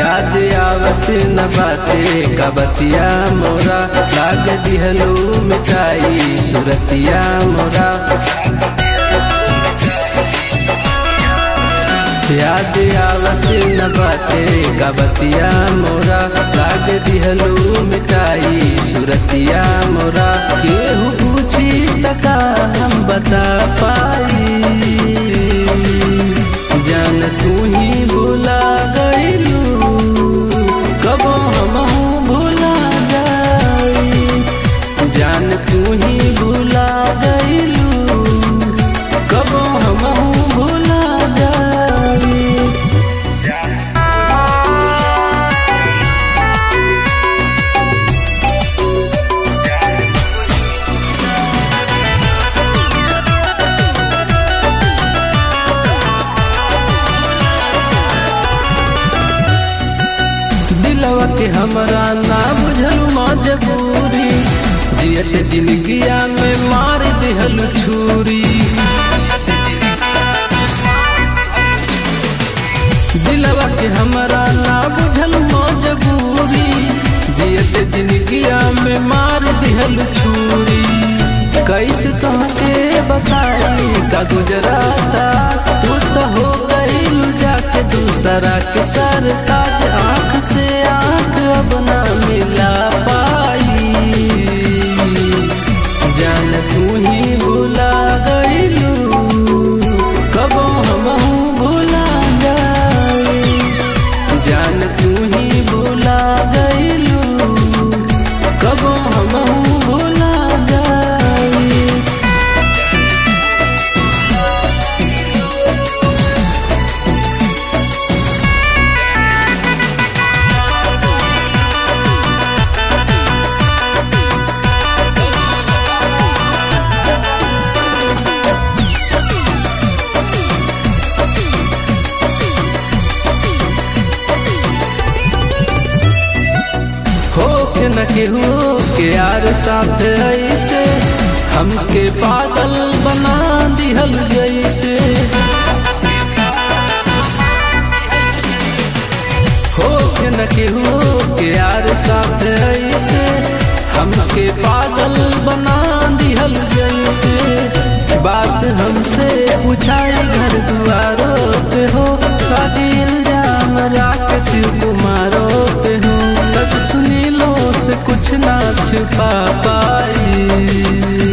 याद आवत न बाते कबतिया मोरा लाग दिहलू मिठाई सुरतिया मोरा याद आवत न बाते कबतिया मोरा लाग दिहलू मिठाई सुरतिया मोरा केहू पूछी तका हम बता पाई जान तू ही भूला गईलू कबो हम भूला जाई जान तू ही भूला गईलू कबो हम भूला जाई दिलवा के हमरा ना बुझल मजबूरी जियत जिंदगिया में मार दिहल छुरी दिलवा के हमरा ना बुझल मजबूरी जियत जिंदगिया में मार दिहल छुरी कैसे तुमके बताई का गुजराता तू तो हो गई जाके दूसरा के सर ताज आंख से आंख अब ना मिला पाई जान तू ही भूला गईलू कबो हम भूला जाई जान तू ही भूला गईलू कबो हम भूला जाई हो के न केहू के यार साथ ऐसे हमके पागल बना दिहल जैसे हो के न केहू के यार साथ ऐसे हमके पागल बना दिहल जैसे बात हमसे पूछाई घर दुआरों पे हो शादी इल्जाम राके शिव कुमारों पे हो सच सुनी लो से कुछ ना छुपा पाई